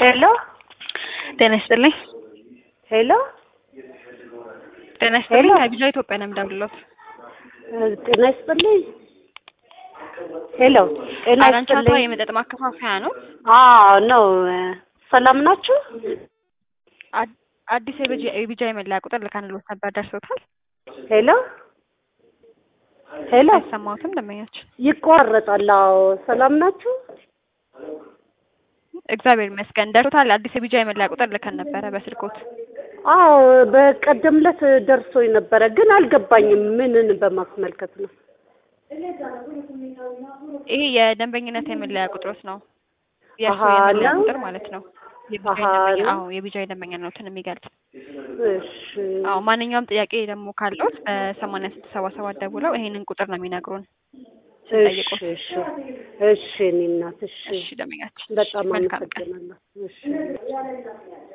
ሄሎ ጤና ይስጥልኝ። ሄሎ ጤና ይስጥልኝ። ሄሎ። ከቢጃ ኢትዮጵያ ነው የምደውልልዎት። ጤና ይስጥልኝ። ሄሎ ጤና አራንቻታ ይስጥልኝ። የመጠጥ ማከፋፈያ ነው። አዎ ነው። ሰላም ናችሁ? አድ- አዲስ የቢጃ- የቢጃ የመለያ ቁጥር ልከንልዎት ነበር። ደርሶታል? ሄሎ ሄሎ አይሰማዎትም? ደንበኛችን ይቋረጣል። አዎ ሰላም ናችሁ? እግዚአብሔር ይመስገን ደርሶታል። አዲስ የቢጃ የመለያ ቁጥር ልከን ነበረ በስልኮት። አዎ በቀደም ዕለት ደርሶኝ ነበረ፣ ግን አልገባኝም። ምንን በማስመልከት ነው? ይሄ የደንበኝነት የመለያ ቁጥሮት ነው። የእርሱ አሃ፣ የመለያ ነው? ቁጥር ማለት ነው። የቢጃ አሃ፣ የደንበኛ ነው? አዎ የቢጃ የደንበኛነትን የሚገልጽ እሺ አዎ ማንኛውም ጥያቄ ደግሞ ካለዎት በሰማንያ ስድስት ሰባ ሰባት ደውለው ይሄንን ቁጥር ነው የሚነግሩን እሺ ስንጠይቅዎት። እሺ እሺ እኔ እናት እሺ እሺ ደንበኛችን በጣም መልካም ቀን። አመሰግናለሁ። እሺ